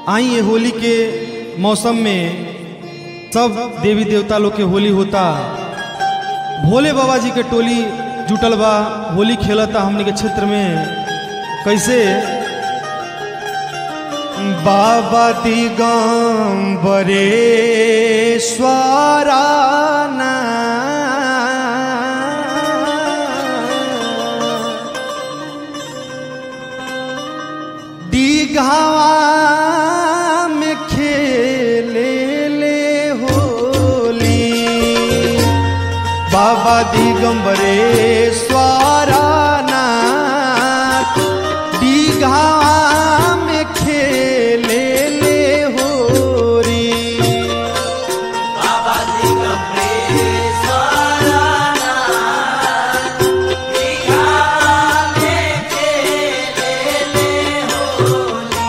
आई ये होली के मौसम में सब देवी देवता लोग के होली होता भोले बाबा जी के टोली जुटल बा होली खेलता हमने के क्षेत्र में कैसे बाबा दिगंबरेश्वराना दीघावा में खेले ले होली बाबा दिगंबरेश्वराना दीघावा में खेले ले होरी बाबा दिगंबरेश्वराना दीघा में खेले ले होली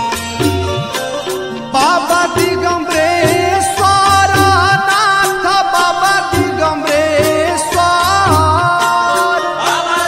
बाबा दिगंबरेश्वर नाथ बाबा दिगंबरेश्वर बाबा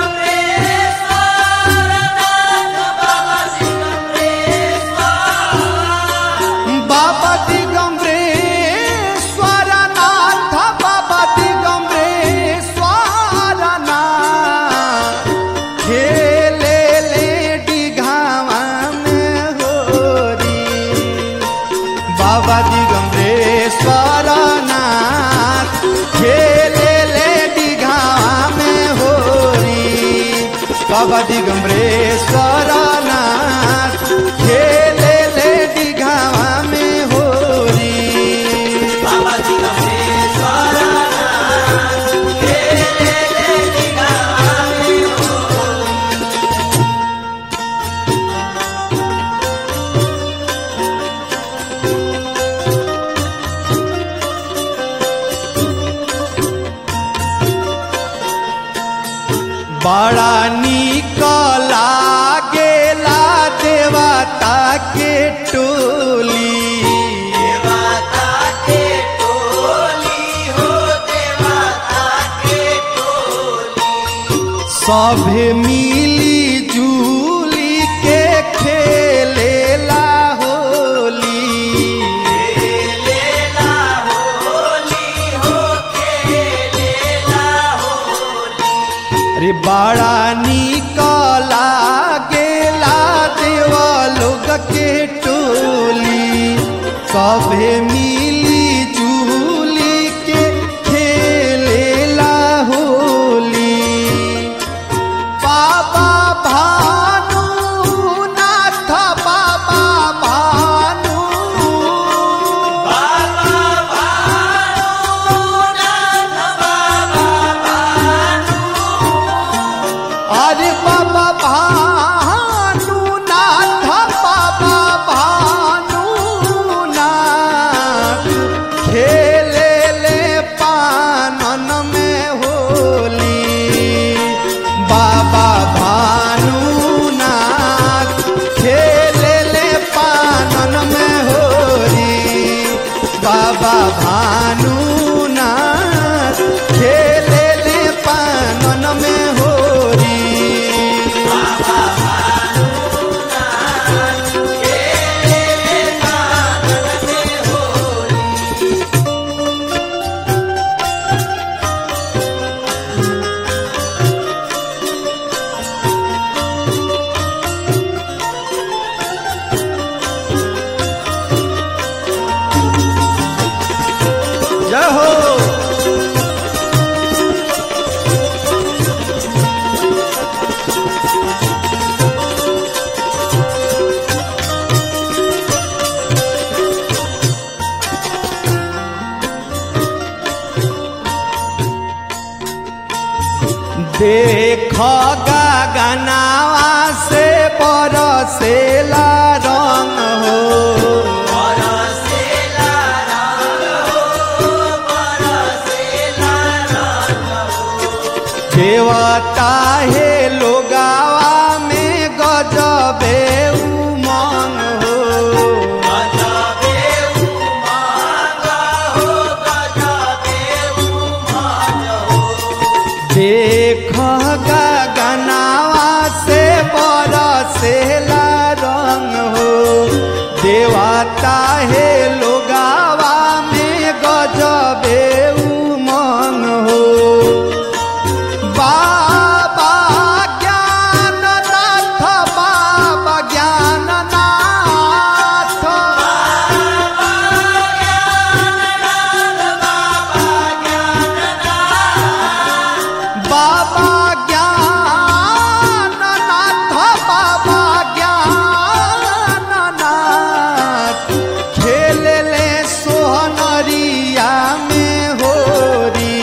दिगंबरेश्वरनाथ बाबा दिगंबरेश्वर बाबा दिगंबरेश्वर नाथ बाबा दिगंबरेश्वर नाथ खेले ले डिघावा में होरी बाबा दिगंबरेश्वर नाथ खेले ले डिघावा में होरी बाबा दिगंबरेश्वर नाथ खेले ले डिघावा में होरी बाबा दिगंबरेश्वरनाथ खेले ले दीघा में होली बड़ा निक लागेला देवता के टोली देवता के टोली हो देवता के टोली सभे मिली जुली के खेलेला होली खेलेला होली हो खेलेला होली अरे बड़ा निक लागेला देवा लोग के टोली सभे मिली जुली के खेलेला होली बाबा भानु नाथ बाबा भानु बाबा भानुनाथ बाबा भानु अरे बाबा भानु नाथ बाबा भानु नाथ खेले ले पानन में होली बाबा भानु नाथ खेले ले पानन में होली बाबा भानु नाथ खेले ले पानन में होली बाबा भानुनाथ खेले कानन में होली जय हो देख गगनावा से बरसेला रंग हो बरसेला रंग हो बरसेला रंग हो देवता हे लोगावा में गजबे उमंग हो गजबे उमंग हो गजबे उमंग हो देख गगनावा से बरसेला रंग हो देवाता हे लोगावा में गजबे उमंग हो बाबा ज्ञाननाथ बाबा ज्ञाननाथ बाबा ज्ञाननाथ बाबा ज्ञाननाथ खेलले सोहनरिया में होरी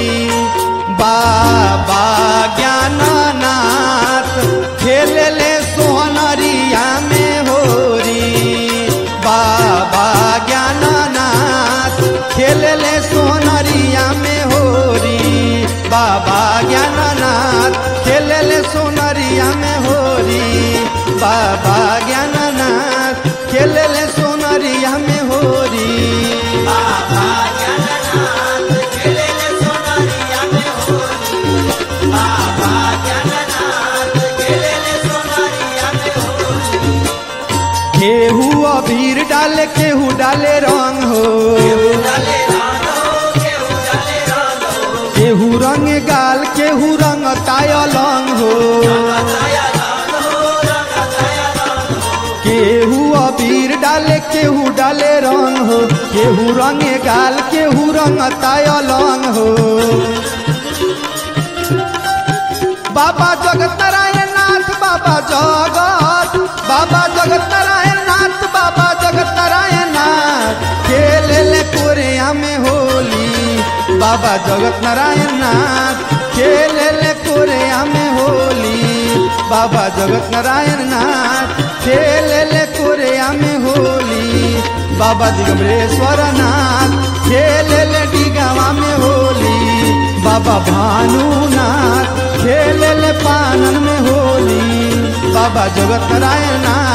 बाबा ज्ञाननाथ खेलले सोहनरिया में होरी बाबा ज्ञाननाथ खेलले सोहनरिया में होरी बाबा ज्ञाननाथ खेलले सोनरिया में होरी बाबा ज्ञाननाथ खेलले सोनरिया में होरी बाबा ज्ञाननाथ खेलेले सोनारिया में होली बाबा ज्ञाननाथ खेलेले सोनारिया में होली केहू अबीर डाले केहू डाले रंग हो डाले रानो केहू डाले रानो केहू रंग गाल केहू रंग तायलंग हो बताया रानो बताया रानो केहू अबीर डाले केहू डाले रंग हो केहू रंग गाल केहू रंग तायलंग हो बाबा जगत नारायण नाथ बाबा जगत बाबा जगत नारायण नाथ बाबा जगत नारायण नाथ खेले ले कोरिया में होली बाबा जगत नारायण नाथ खेले ले कोरिया में होली बाबा जगत नारायण नाथ खेले ले कोरिया में होली बाबा दिगंबरेश्वर नाथ खेले ले डिगावा में होली बाबा भानुनाथ खेले ले पानन में होली बाबा जगत नारायण नाथ